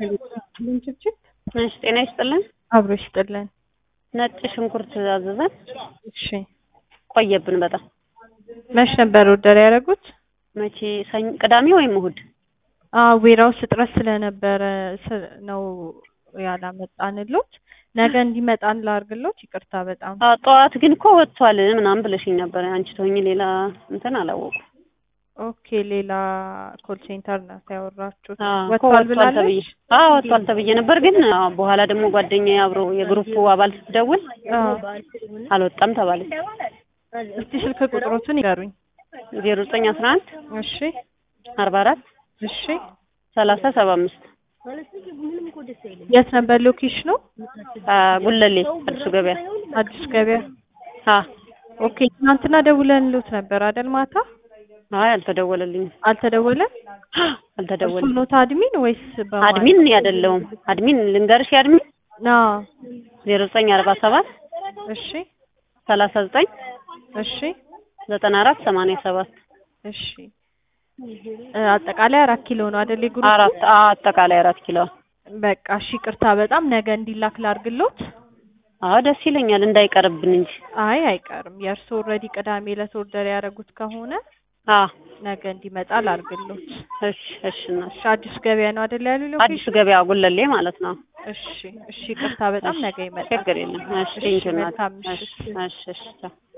ልንችችት እሺ ጤና ይስጥልን። አብሮ ይስጥልን። ነጭ ሽንኩርት አዘዘን እሺ ቆየብን በጣም መች ነበር ኦርደር ያደረጉት? መቼ ሰኞ፣ ቅዳሜ ወይም እሑድ አዎ ዌራውስ እጥረት ስለነበረ ስ- ነው ያላመጣንሎት። ነገ እንዲመጣን ላርግሎት። ይቅርታ በጣም አዎ፣ ጠዋት ግን እኮ ወጥቷል ምናምን ብለሽኝ ነበር። አንቺ ተወኝ ሌላ እንትን አላወቁም። ኦኬ። ሌላ ኮል ሴንተር ናት ያወራችሁት። አዎ፣ እኮ ወጥቷል ወጥቷል ተብዬ ብላለች። አዎ ወጥቷል ተብዬ ነበር። ግን አዎ፣ በኋላ ደግሞ ጓደኛዬ አብሮ የግሩፑ አባል ስትደውል አዎ። አልወጣም ተባለች። እስቲ ስልክ ቁጥሮቱን ይገሩኝ። ዜሮ ዘጠኝ አስራ አንድ እሺ አርባ አራት እሺ። ሰላሳ ሰባ አምስት የት ነበር ሎኬሽኑ? ጉለሌ አዲሱ ገበያ አዲስ ገበያ። አ ኦኬ። ትናንትና ደውለንሎት ነበር አይደል? ማታ አይ አልተደወለልኝም። አልተደወለም። እሱ አልተደወለም። ኖት አድሚን ወይስ በማን? አድሚን አይደለሁም። አድሚን ልንገርሽ የአድሚን አዎ። ዜሮ ዘጠኝ አርባ ሰባት እሺ ሰላሳ ዘጠኝ እሺ ዘጠና አራት ሰማንያ ሰባት እሺ። እ አጠቃላይ አራት ኪሎ ነው አይደል? የግሩፕ አራት አ- አጠቃላይ አራት ኪሎ። በቃ እሺ። ቅርታ በጣም ነገ እንዲላክ ላርግሎት። አዎ ደስ ይለኛል እንዳይቀርብን እንጂ። አይ አይቀርም። የእርሶ ኦልሬዲ ቅዳሜ ዕለት ኦርደር ያደረጉት ከሆነ አ ነገ እንዲመጣ ላርግሎት። እሺ እሺ እና እሺ አዲስ ገበያ ነው አይደል ያሉ አዲሱ ሎኬሽን? ገበያ ጉለሌ ማለት ነው። እሺ እሺ። ቅርታ በጣም ነገ ይመጣል። ችግር የለም። እሺ እሺ፣ ቴንኪው እናት። መልካም እሺ ምሽት። እሺ እሺ ቻው።